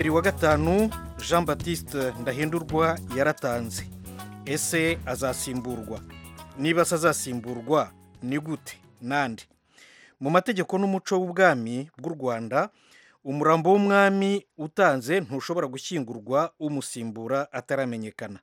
bibiri wa gatanu jean batiste ndahindurwa yaratanze ese azasimburwa niba se azasimburwa ni gute nande mu mategeko n'umuco w'ubwami bw'u rwanda umurambo w'umwami utanze ntushobora gushyingurwa umusimbura ataramenyekana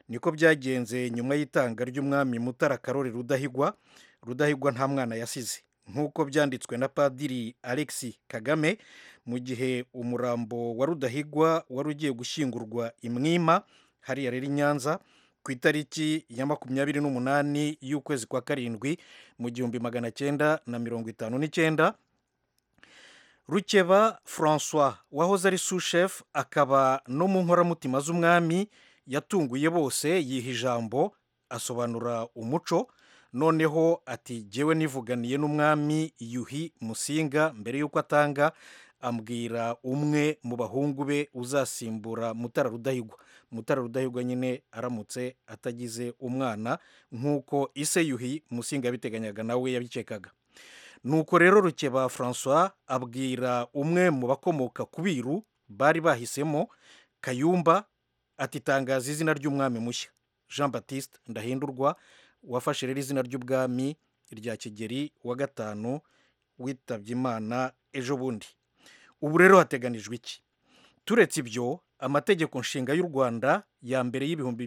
niko byagenze nyuma y'itanga ry'umwami mutara karori rudahigwa rudahigwa nta mwana yasize nk'uko byanditswe na padiri alexi kagame mu gihe umurambo wa rudahigwa wari ugiye gushyingurwa imwima hariya rero i nyanza ku itariki ya makumyabiri n'umunani y'ukwezi kwa karindwi mu gihumbi magana cyenda na mirongo itanu n'icyenda rukeba francois wahoze ari sushefu akaba no mu nkoramutima z'umwami yatunguye bose yiha ijambo asobanura umuco noneho ati jyewe nivuganiye n'umwami yuhi musinga mbere y'uko atanga ambwira umwe mu bahungu be uzasimbura mutara rudahigwa mutara rudahigwa nyine aramutse atagize umwana nk'uko ise yuhi musinga yabiteganyaga nawe yabikekaga nuko rero rukeba francois abwira umwe mu bakomoka ku biru bari bahisemo kayumba atitangaza izina ry'umwami mushya jean batiste ndahindurwa wafashe rero izina ry'ubwami rya kigeri wa gatanu witabye imana ejo bundi ubu rero hateganijwe iki turetse ibyo amategeko nshinga y'u rwanda ya mbere y'ibihumbi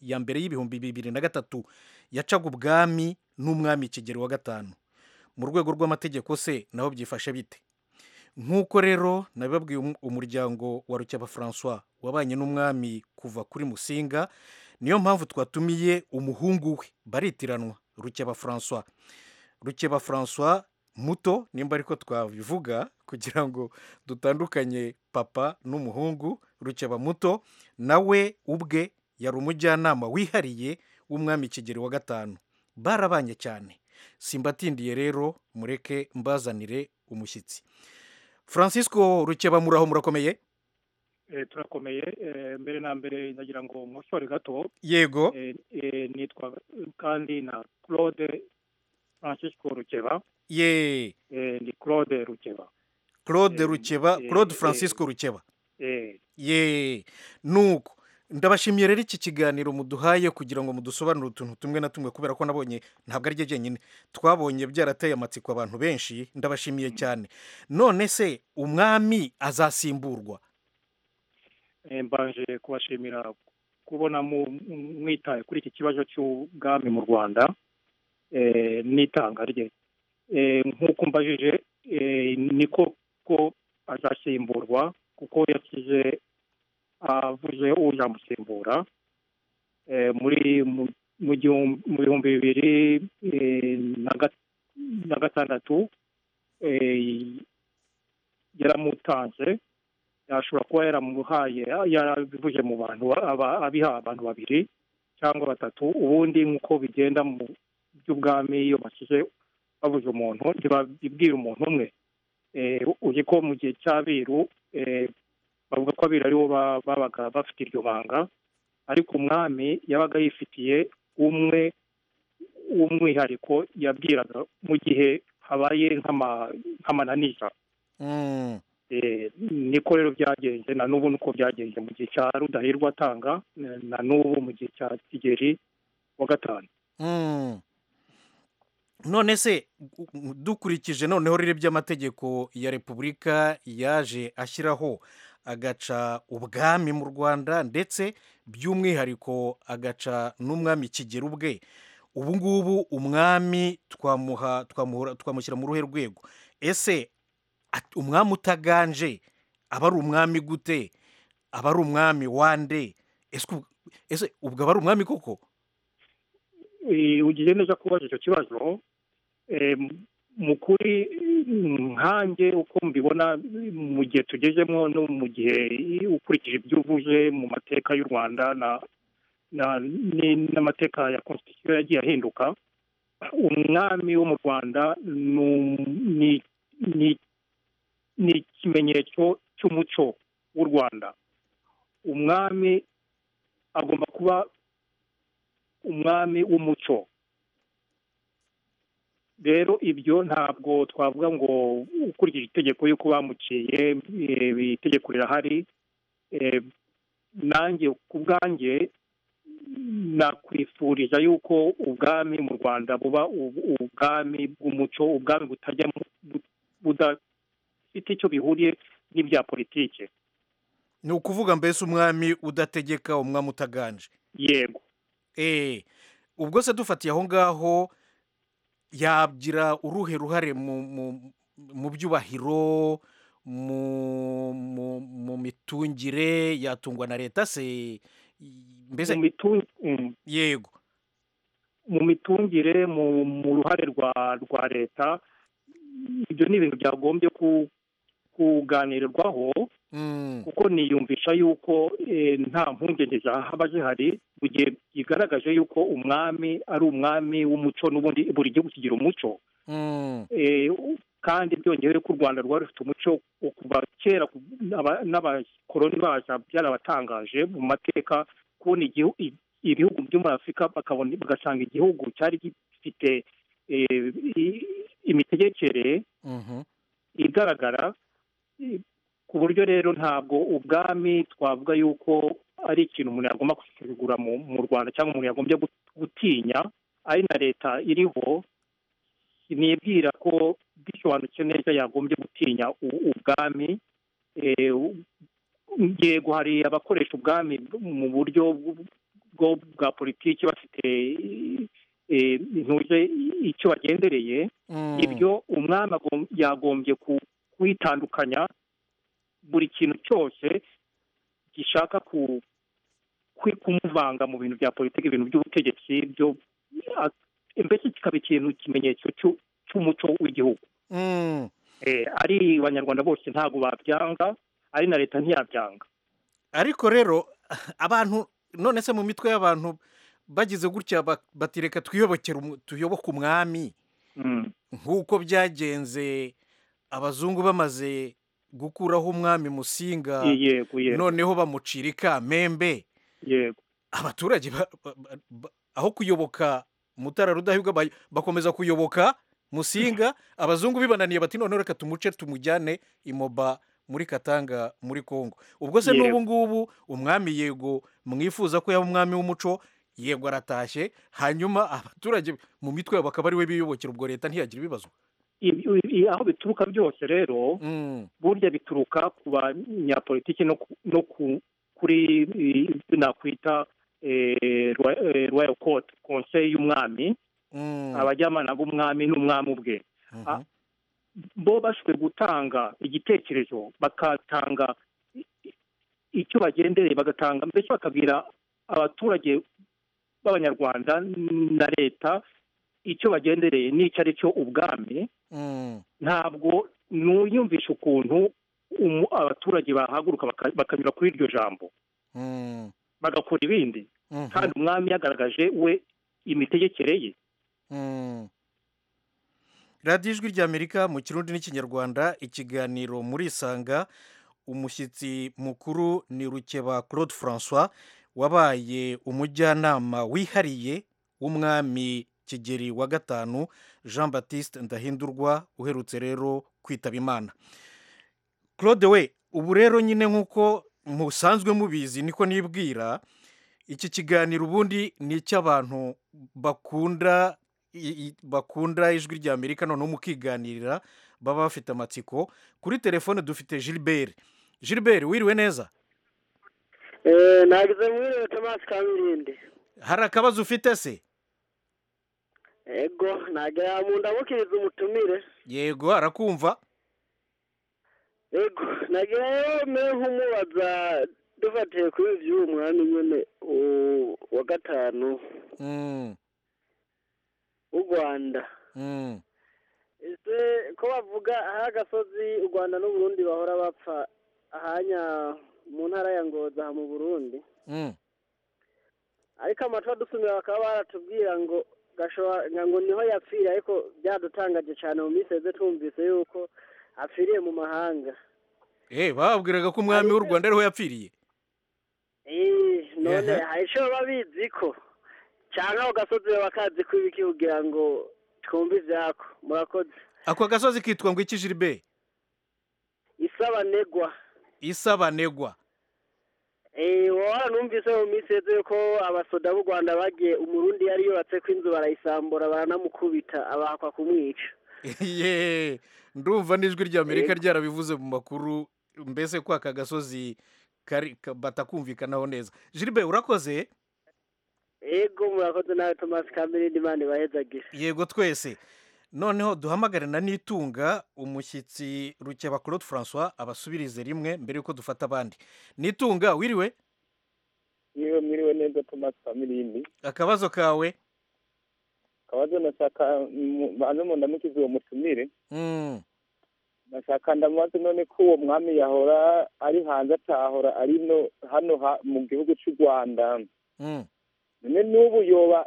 ya mbere y'ibihumbi bibiri na gatatu yacaga ubwami n'umwami kigeri wa gatanu mu rwego rw'amategeko se naho byifashe bite nk'uko rero nabibabwiye umuryango wa rukeba francois wabanye n'umwami kuva kuri musinga niyo mpamvu twatumiye umuhungu we baritiranwa rukeba francois rukeba francois muto nimba ariko twabivuga kugira ngo dutandukanye papa n'umuhungu rukeba muto nawe ubwe yari umujyanama wihariye w'umwami kigeri wa gatanu barabanye cyane simbatindiye rero mureke mbazanire umushyitsi francisco rukeba muraho murakomeye turakomeye mbere na mbere ndagira ngo nkosore gato yego nitwa kandi na claude francisco rukeba ye ni claude rukeba claude rukeba claude francisco rukeba ye nuko ndabashimiye rero iki kiganiro muduhaye kugira ngo mudusobanure utuntu tumwe na tumwe kubera ko nabonye ntabwo ari jyenyine twabonye byarateye amatsiko abantu benshi ndabashimiye cyane none se umwami azasimburwa mbanje kubashimira kubona mwitaye kuri iki kibazo cy'ubwami mu rwanda n'itanga rye nk'uko mbajije niko ko azasimburwa kuko yashyize avuze uzamusimbura muri mu bihumbi bibiri na gatandatu yaramutanze yashobora kuba yaramuhaye yarabivuye mu bantu abiha abantu babiri cyangwa batatu ubundi nk'uko bigenda mu by'ubwami iyo bashyize babuze umuntu ntibabibwira umuntu umwe uzi ko mu gihe cy'abiru bavuga ko abiru aribo babaga bafite iryo banga ariko umwami yabaga yifitiye umwe w'umwihariko yabwiraga mu gihe habaye nk'amananiza niko rero byagenze na n'ubu nuko byagenze mu gihe cya rudahirwa atanga na n'ubu mu gihe cya kigeri wa gatanu none se dukurikije noneho rero by'amategeko ya repubulika yaje ashyiraho agaca ubwami mu rwanda ndetse by'umwihariko agaca n'umwami kigera ubwe ubu ngubu umwami twamuha twamushyira mu ruhe rwego ese umwami utaganje aba ari umwami gute aba ari umwami wande ese ubwo aba ari umwami koko ugiye neza kubaza icyo kibazo mu kuri nkange uko mbibona mu gihe tugezemo no mu gihe ukurikije ibyo uvuze mu mateka y'u rwanda n'amateka ya konsitisiyo yagiye ahinduka umwami wo mu rwanda ni ikimenyetso cy'umuco w'u rwanda umwami agomba kuba umwami w'umuco rero ibyo ntabwo twavuga ngo ukurikije itegeko y'uko bamuciye itegeko rirahari nanjye ku bwanjye nakwifuriza yuko ubwami mu rwanda buba ubwami bw'umuco ubwami butajya budafite icyo bihuriye n'ibya politiki ni ukuvuga mbese umwami udategeka umwami utaganje yego eee ubwo se dufatiye aho ngaho yagira uruhe ruhare mu byubahiro mu mitungire yatungwa na leta se mbese yego mu mitungire mu ruhare rwa leta ibyo ni ibintu byagombye kuganirirwaho kuko niyumvisha yuko nta mpungenge zahaba zihari mu gihe bigaragaje yuko umwami ari umwami w'umuco n'ubundi buri gihugu kigira umuco kandi byongewe ko u rwanda rwari rufite umuco kuva kera n'abakoroni baza byarabatangaje mu mateka kubona ibihugu byo muri afurika bagasanga igihugu cyari gifite imitegekere igaragara ku buryo rero ntabwo ubwami twavuga yuko ari ikintu umuntu yagomba kugura mu rwanda cyangwa umuntu yagombye gutinya ari na leta iriho nibwira ko bisobanutse neza yagombye gutinya ubwami yego hari abakoresha ubwami mu buryo bwa politiki bafite ntuje icyo bagendereye ibyo umwami yagombye kwitandukanya buri kintu cyose gishaka kumuvanga mu bintu bya politiki ibintu by'ubutegetsi byo mbese kikaba ikintu ikimenyetso cy'umuco w'igihugu ari abanyarwanda bose ntabwo babyanga ari na leta ntiyabyanga ariko rero abantu none se mu mitwe y'abantu bagize gutya batireka twiyobokera tuyoboke umwami nk'uko byagenze abazungu bamaze gukuraho umwami musinga noneho bamucira ikamembe abaturage aho kuyoboka mutara rudahigwa bakomeza kuyoboka musinga abazungu bibananiye bati noneho reka tumuce tumujyane imoba muri katanga muri congo ubwo se n'ubu ngubu umwami yego mwifuza ko yaba umwami w'umuco yego aratashye hanyuma abaturage mu mitwe yabo bakaba ari we biyubokera ubwo leta ntiyagira ibibazo aho bituruka byose rero burya bituruka ku banyapolitiki no kuri nakwita royal court konseye y'umwami abajyamana b'umwami n'umwami ubwe bo bashobora gutanga igitekerezo bakatanga icyo bagendereye bagatanga mbese bakabwira abaturage b'abanyarwanda na leta icyo bagendereye n'icyo ari cyo ubwami ntabwo nuyumvisha ukuntu abaturage bahaguruka bakanyura kuri iryo jambo bagakora ibindi kandi umwami yagaragaje we imitegekere ye radiyo ijwi ry'amerika mu kirundi n'ikinyarwanda ikiganiro muri isanga umushyitsi mukuru ni rukeba claude francois wabaye umujyanama wihariye w'umwami kigeri wa gatanu jean batiste ndahindurwa uherutse rero kwitaba imana claude we ubu rero nyine nk'uko musanzwe mubizi niko nibwira iki kiganiro ubundi ni icy'abantu bakunda bakunda ijwi rya amerika noneho mukiganirira baba bafite amatsiko kuri telefone dufite gilbert gilbert wiriwe neza ntabwo mwiriwe tomasi kamilindi hari akabazo ufite se yego ntabwo yamundabukiriza umutumire yego arakumva yego ntabwo yemewe nk'umubaza dufatiye kuri by'uwo mwami nyine wa gatanu w'u rwanda ese ko bavuga aho agasozi u rwanda n'uburundi bahora bapfa ahanya mu ntara ya ngoza mu burundi ariko amatora dusumira bakaba baratubwira ngo ngo niho yapfiriye ariko byadutangaje cyane mu miseze twumvise yuko apfiriye mu mahanga eee bababwiraga ko umwami w'u rwanda ariho yapfiriye none hari icyo baba bizi ko cyangwa ugasozi bakazi ko ibiki kugira ngo twumva ibyako murakoze ako gasozi kitwa ngo iki jiribe isabanegwa isabanegwa wowe numvise mu minsi yose ko abasoda b'u rwanda bagiye umurundi yari yubatse ko inzu barayisambura baranamukubita abahakwa kumwica yeee ndumva n'ijwi ry'amerika ryarabivuze mu makuru mbese ko aka gasozi batakumvikanaho neza jiribe urakoze yego murakoze nawe tomasi kamirindi imana ibahezagire yego twese noneho duhamagarana n'itunga umushyitsi rukeba claude francois abasubirize rimwe mbere y'uko dufata abandi n'itunga wiriwe niwe mwiriwe neza tomasi kamirindi akabazo kawe akabazo nashaka hano mu ndamukizi uwo mutumire nashaka ndamubaze none ko uwo mwami yahora ari hanze atahora ari no hano mu gihugu cy'u rwanda none n'ubu yoba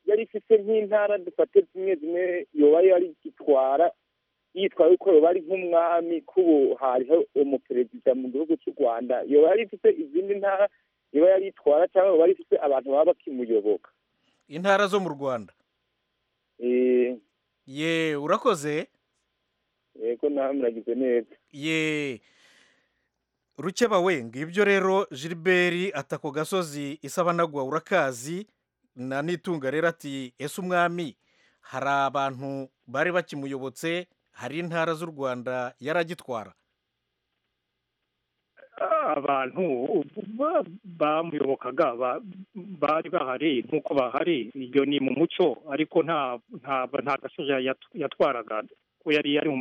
yari ifite nk'intara dufate zimwe zimwe yoba yari itwara yitwaye ko yoba ari nk'umwami k'ubu hariho umuperezida mu gihugu cy'u rwanda yoba yari ifite izindi ntara yoba yari itwara cyangwa yoba yari ifite abantu baba bakimuyoboka intara zo mu rwanda ye urakoze yego nawe muragize neza ye rukeba we ngibyo rero gilbert atako gasozi isabanagwa urakazi na n'itunga rero ati ese umwami hari abantu bari bakimuyobotse hari intara z'u rwanda yari agitwara abantu bamuyobokaga bari bahari nk'uko bahari iyo ni mu muco ariko nta gasozi yatwaraga ko yari ari mu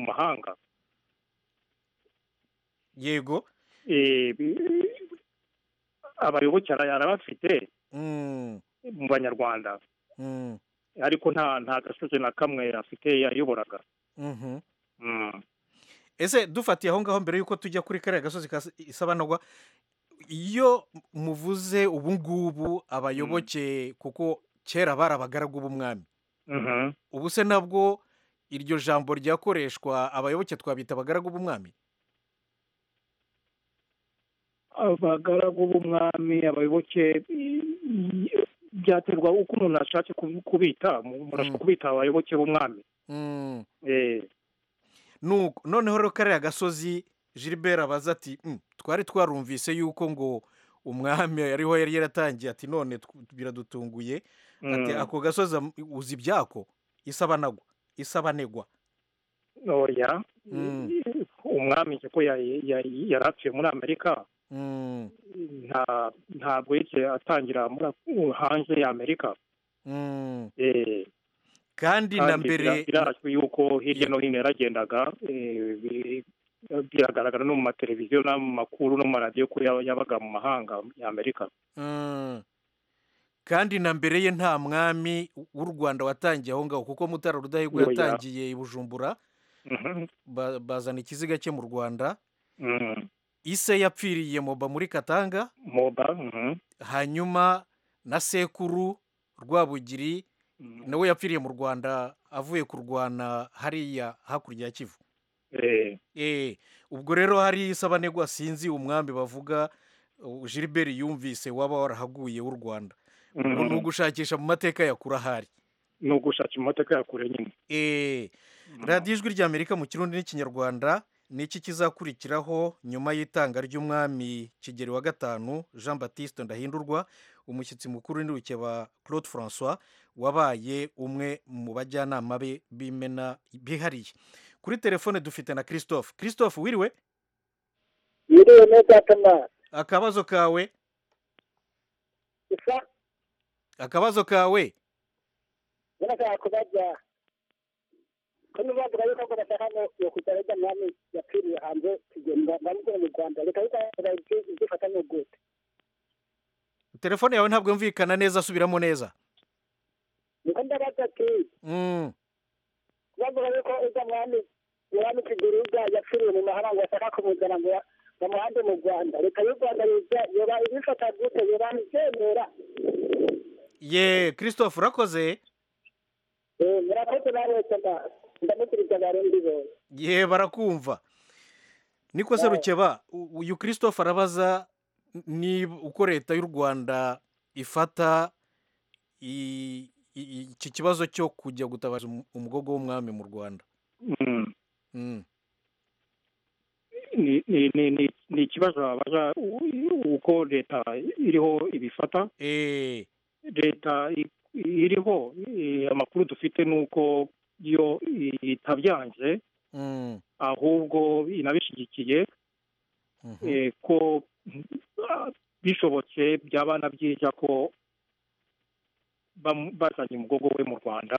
mahanga yego abayoboke arabafite mu banyarwanda ariko nta gasozi na kamwe afite yayoboraga ese dufatiye aho ngaho mbere y'uko tujya kuri kariya gasozi isabanagwa iyo muvuze ubu ngubu abayoboke kuko kera bari abagaragu b'umwami ubu se nabwo iryo jambo ryakoreshwa abayoboke twabita abagaragu b'umwami abagaragu b'umwami abayoboke byaterwa uko umuntu ashatse kubita umuntu ashobora kubita abayoboke b'umwami noneho rero kariya gasozi gilbert abaza ati twari twarumvise yuko ngo umwami ariho yari yaratangiye ati none biradutunguye ati ako gasozi uzi ibyako isabanagwa isabanegwa ntoya umwami ko yarapfuye muri amerika ntabwo yigeze atangira hanze ya amerika kandi na mbere birazwi yuko hirya no hino yaragendaga biragaragara no mu mateleviziyo no mu makuru no mu maradiyo ko yabaga mu mahanga ya amerika kandi na mbere ye nta mwami w'u rwanda watangiye aho ngaho kuko mutara rudahigwa yatangiye i bujumbura bazana ikiziga cye mu rwanda ise yapfiriye moba muri katanga moba hanyuma na sekuru rwabugiri nawe yapfiriye mu rwanda avuye kurwana hariya hakurya ya kivu ubwo rero hari isabanegwa sinzi umwambi bavuga gilbert yumvise waba warahaguye w'u rwanda ni ugushakisha mu mateka ya kure ahari ni ugushakisha mu mateka ya kure nyine radiyo ijwi ry'amerika mu kirundi n'ikinyarwanda ni iki kizakurikiraho nyuma y'itanga ry'umwami kigeri wa gatanu jean batiste ndahindurwa umushyitsi mukuru w'indirukeba claude francois wabaye umwe mu bajyanama be b'imena bihariye kuri telefone dufite na christophe christophe wiriwe wiriwe neza akamaro akabazo kawe akabazo kawe urashaka kubajya kano bavuga yuko ako bashaka ngo iyo kujya rejya mwami yapfiriye hanze kugenda bamukora mu rwanda reka yuko izifatanye gute telefone yawe ntabwo yumvikana neza subiramo neza niko ndabaza ati bavuga yuko ujya mwami mwami kiguribwa yapfiriye mu mahanga bashaka kumuzana ngo bamuhande mu rwanda reka y'u rwanda yiza yoba ibifata gute yoba ibyemera ye christophe urakoze murakoze nawe cyangwa ye barakumva niko se rukeba uyu christophe arabaza uko leta y'u rwanda ifata iki kibazo cyo kujya gutabaza umugogo w'umwami mu rwanda ni ikibazo babaza uko leta iriho ibifata leta iriho amakuru dufite ni uko iyo itabyanze ahubwo inabishyigikiye ko bishobotse byaba na byiza ko bazanye umugogo we mu rwanda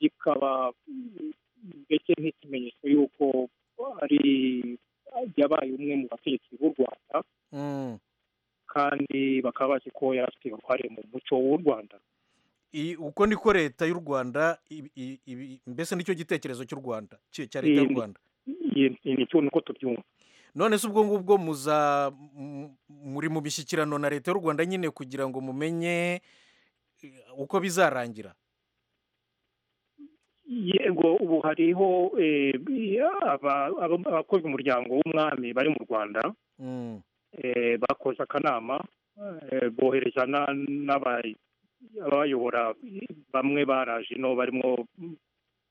bikaba mbese nk'ikimenyetso y'uko ari yabaye umwe mu bategetsi b'u rwanda kandi bakaba bazi ko yari afite uruhare mu muco w'u rwanda uko niko leta y'u rwanda mbese nicyo gitekerezo cy'u rwanda cya leta y'u rwanda nicyo nuko tubyumva none se ubwo ngubwo muza muri mu mishyikirano na leta y'u rwanda nyine kugira ngo mumenye uko bizarangira yego ubu hariho abakoze umuryango w'umwami bari mu rwanda bakoze akanama bohereza n'abayobora bamwe baraje ino barimo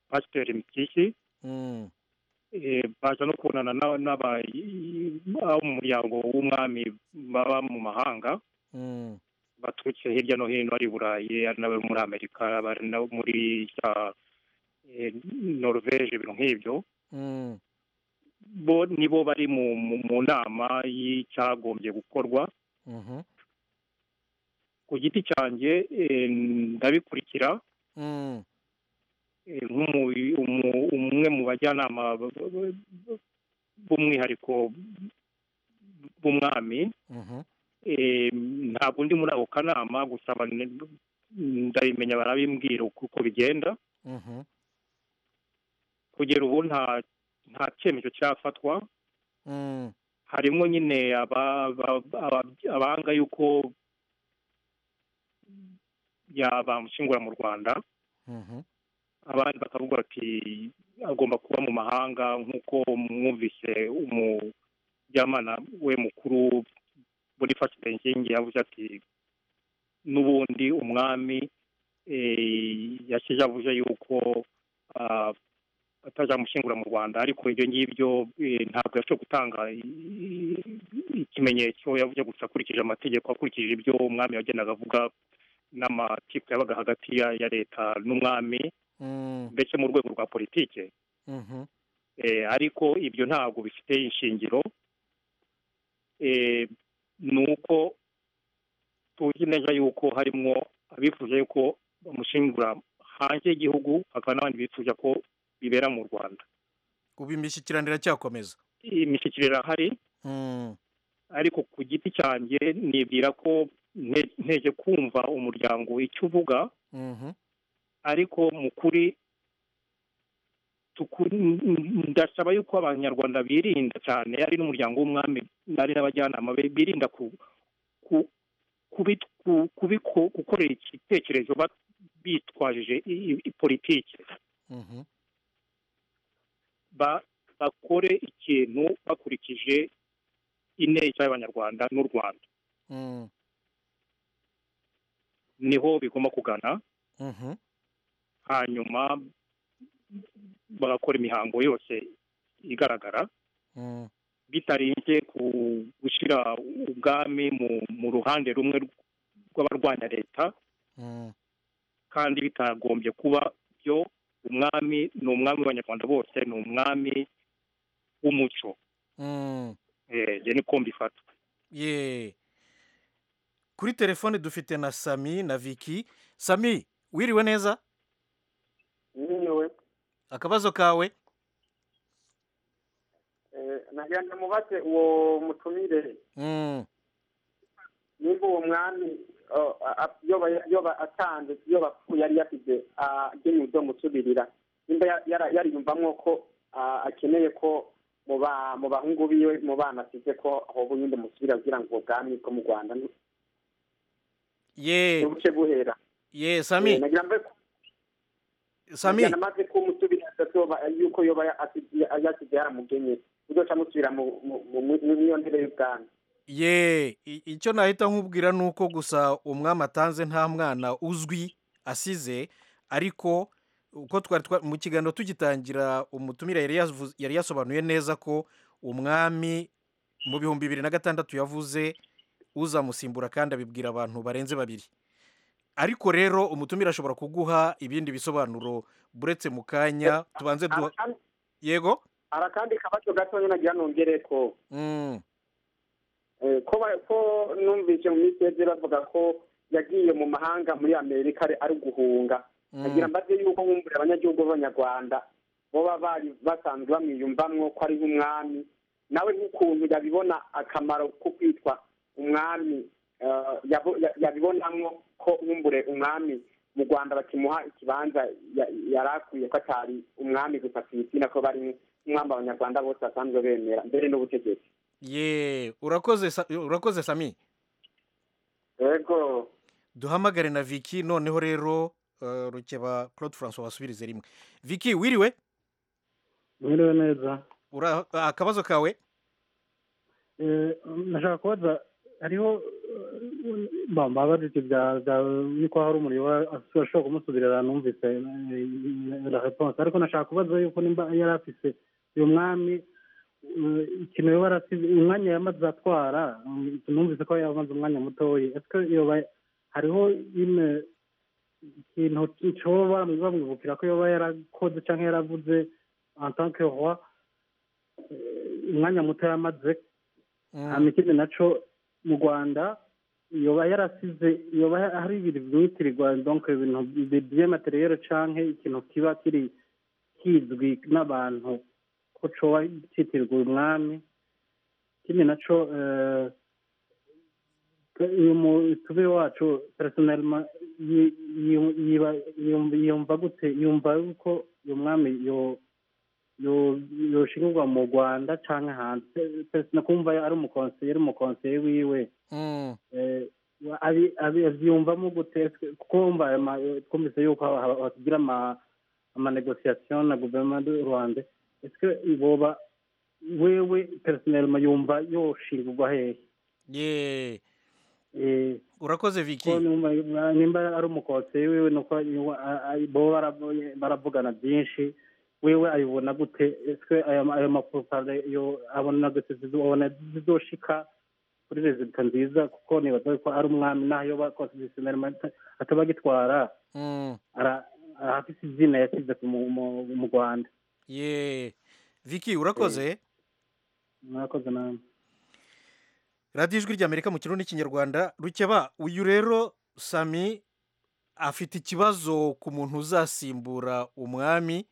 pasiteri mitisi baza no kubonana n'abanyamuryango w'umwami baba mu mahanga baturutse hirya no hino ari i burayi ari n'abo muri amerika ari nabo muri za norvege ibintu nk'ibyo bo nibo bari mu nama y'icyagombye gukorwa ku giti cyanjye ndabikurikira umwe mu bajyanama b'umwihariko b'umwami ntabwo undi muri ako kanama gusa ndabimenya barabimbwira uko bigenda kugera ubu nta cyemezo cyafatwa harimo nyine abanga yuko yabamushingura mu rwanda abandi bakavuga bati agomba kuba mu mahanga nk'uko mwumvise umujyamana we mukuru muri benzingi yavuze ati n'ubundi umwami yashyize avuze yuko atazamushingura mu rwanda ariko ibyo ngibyo ntabwo yashobora gutanga ikimenyetso yavuze gusa akurikije amategeko akurikije ibyo umwami yagendaga avuga n'amakipe yabaga hagati ya leta n'umwami mbese mu rwego rwa politike ariko ibyo ntabwo bifite ishingiro ni uko tuzi neza yuko harimo abifuza yuko bamushingura hanze y'igihugu hakaba n'abandi bifuza ko bibera mu rwanda ubu imishyikirano iracyakomeza imishyikirano irahari ariko ku giti cyanjye nibwira ko nteje kumva umuryango icyo uvuga ariko mu kuri ndasaba yuko abanyarwanda birinda cyane ari n'umuryango w'umwami ari n'abajyanama birinda gukorera igitekerezo bitwajije politiki bakore ikintu bakurikije ineza y'abanyarwanda n'u rwanda niho bigomba kugana hanyuma bagakora imihango yose igaragara bitarinze gushyira ubwami mu ruhande rumwe rw'abarwanya leta kandi bitagombye kuba byo umwami ni umwami w'abanyarwanda bose ni umwami w'umuco njye niko mbifata kuri telefone dufite na sami na viki sami wiriwe neza wiriwe akabazo kawe nagenda mubaze uwo mutumire niba uwo mwami yoba atanze yoba apfuye yari yasize agenewe ibyo musubirira nimba yariyumvamo ko akeneye ko mu bahungu biwe mu bana asize ko aho bundi musubira kugira ngo ubwo bwami bwo mu rwanda ye buce buhera ye sami sami namaze ko umusubira adatoba yuko yoba yasize yaramugenye uzoca musubira mu niyo ntebe y'ubwami ye icyo nahita nkubwira ni uko gusa umwami atanze nta mwana uzwi asize ariko uko twari mu kiganiro tugitangira umutumire yari yasobanuye neza ko umwami mu bihumbi bibiri na gatandatu yavuze uzamusimbura kandi abibwira abantu barenze babiri ariko rero umutumire ashobora kuguha ibindi bisobanuro buretse mu kanya tubanze duha yego arakandi kabazo gato nyine agira nongere ko ko numvise mu minsi yeze bavuga ko yagiye mu mahanga muri amerika ari guhunga agira mbaze yuko nkumvira abanyagihugu b'abanyarwanda baba bari basanzwe bamwiyumvamwo ko ari nk'umwami nawe nk'ukuntu yabibona akamaro ko kwitwa umwami yabibonamo ko nkumbure umwami mu rwanda bakimuha ikibanza yari akwiye ko atari umwami gusa ku isi nako bari umwami abanyarwanda bose basanzwe bemera mbere n'ubutegetsi ye urakoze sami yego duhamagare na viki noneho rero rukeba claude francois wasubirize rimwe viki wiriwe wiriwe neza akabazo kawe nashaka kubaza hariho bambabaje ibyo niko hari umuriro ashobora kumusubirira numvise la reponse ariko nashaka kubaza yuko nimba yari afise uyu mwami ikintu yoba yarasize umwanya yamaze atwara numvise ko yamaze umwanya mutoya ese yoba hariho ine ikintu cyoba bamwibukira ko yoba yarakoze cyangwa yaravuze en tant que roi umwanya muto yamaze hanyuma ikindi nacyo mu rwanda yoba yarasize yoba hari ibintu byitirirwa donke ibintu by'amateriyeri cyangwa ikintu kiba kiri kizwi n'abantu ko coba cyitirwa umwami ikindi nacyo uyu mutube wacu personelma yumva gute yumva yuko uyu mwami yoshingirwa mu rwanda cyangwa hanze kumva ari umukonseye ari umukonseye wiwe abyiyumvamo gute kuko twumvise yuko hatugira amanegosiyasiyo na guverinoma y'u rwanda ese boba wewe personelma yumva yoshingirwa hehe urakoze viki nimba ari umukonseye wiwe nuko boba baravugana byinshi wewe ayibona gute ese ayo mapropagande yo abona gute zizobona zizoshika kuri rezida nziza kuko nibaza ko ari umwami nayo bakonsidisiyoneri ataba agitwara arafite izina yasize mu rwanda ye viki urakoze mwakoze namwe radiyo ijwi ry'amerika mu kirundi n'ikinyarwanda rukeba uyu rero sami afite ikibazo ku muntu uzasimbura umwami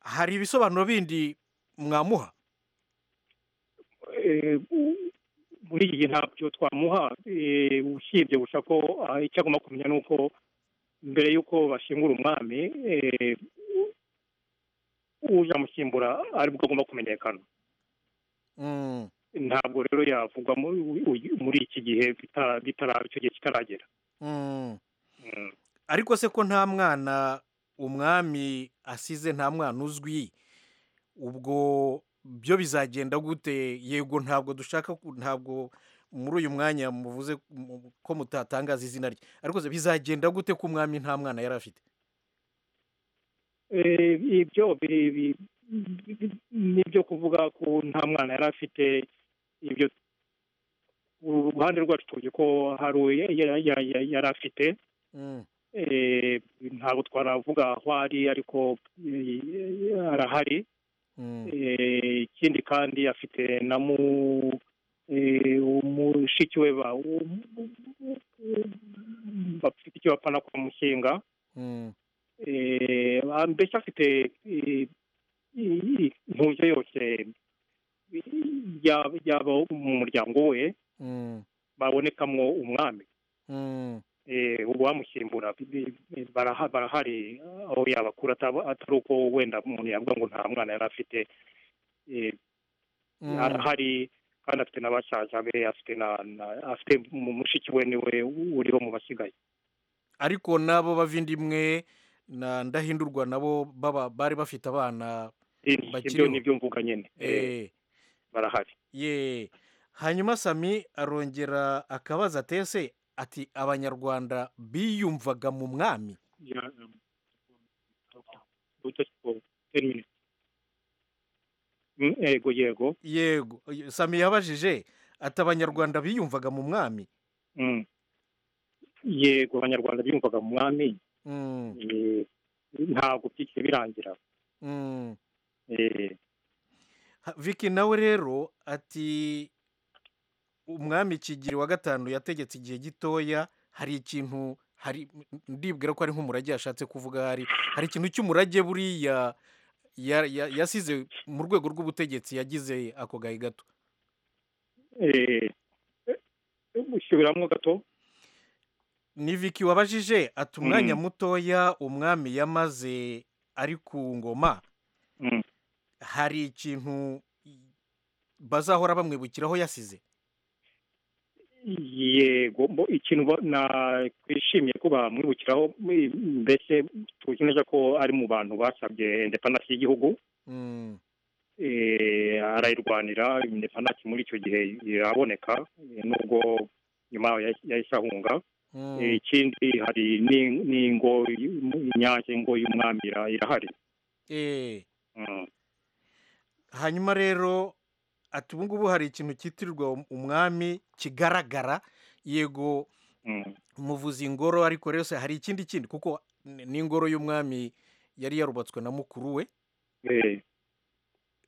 hari ibisobanuro bindi mwamuha muri iki gihe ntabyo twamuha usibye gusa ko icyo agomba kumenya ni uko mbere y'uko bashingura umwami uzamusimbura aribwo agomba kumenyekana ntabwo rero yavugwa muri iki gihe icyo gihe kitaragera ariko se ko nta mwana umwami asize nta mwana uzwi ubwo byo bizagenda gute yego ntabwo dushaka ntabwo muri uyu mwanya muvuze ko mutatangaza izina rye ariko bizagenda gute ko umwami nta mwana yari afite ibyo ni ibyo kuvuga ko nta mwana yari afite ibyo uruhande rwacu tuzi ko hari yari afite ntabwo twaravuga aho ari ariko arahari ikindi kandi afite na mushiki we bafite icyo bapfa no kumushinga mbese afite intuze yose yaba mu muryango we babonekamo umwami ubu wamusimbura barahari aho yabakura atari uko wenda umuntu yavuga ngo nta mwana yari afite arahari kandi afite na basaza be afite afite mu mushiki we niwe uriho mu basigaye ariko nabo bavindimwe na ndahindurwa nabo bari bafite abana ibyo ni ibyo mvuga nyine barahari hanyuma sami arongera akabaza atese ati abanyarwanda biyumvaga mu mwami yego yego yego sami yabajije ati abanyarwanda biyumvaga mu mwami yego abanyarwanda biyumvaga mu mwami ntabwo byikiri birangira Vicky nawe rero ati umwami kigiri wa gatanu yategetse igihe gitoya hari ikintu hari ndibwira ko ari nk'umurage yashatse kuvuga hari hari ikintu cy'umurage buriya yasize mu rwego rw'ubutegetsi yagize ako gahe gato usubiramo gato ni Vicky wabajije ati umwanya mutoya umwami yamaze ari ku ngoma hari ikintu bazahora bamwibukiraho yasize yego ikintu twishimiye ko bamwibukiraho mbese tuzi neza ko ari mu bantu basabye indepanasi y'igihugu arayirwanira indepanasi muri icyo gihe iraboneka nubwo nyuma yahise ahunga ikindi hari n'ingo inyange ngo y'umwami irahari hanyuma rero ati ubu ngubu hari ikintu cyitirirwa umwami kigaragara yego muvuze ingoro ariko rero hari ikindi kindi kuko n'ingoro y'umwami yari yarubatswe na mukuru we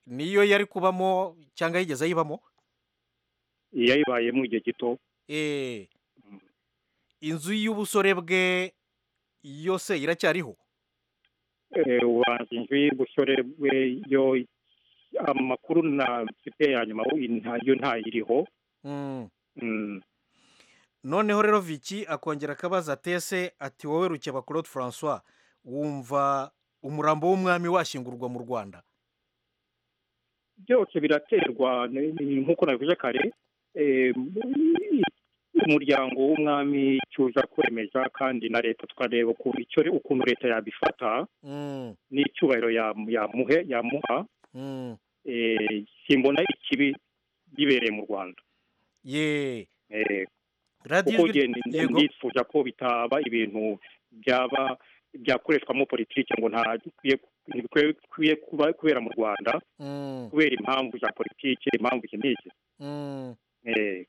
niyo yari kubamo cyangwa yigeze ayibamo yayibayemo igihe gito inzu y'ubusore bwe yose iracyariho ubanza inzu y'ubusore bwe yo amakuru na mfite ya nyuma yo ntayiriho noneho rero Vicky akongera akabaza atese ati wowe rukeba claude francois wumva umurambo w'umwami washyingurwa mu rwanda byose biraterwa nk'uko nabivuze kare umuryango w'umwami cyuza kwemeza kandi na leta tukareba ukuntu leta yabifata n'icyubahiro yamuha simbona ikibi bibereye mu rwanda ye kuko nifuza ko bitaba ibintu byaba byakoreshwamo politiki ngo ntibikwiye kubera mu rwanda kubera impamvu za politiki impamvu iki n'iki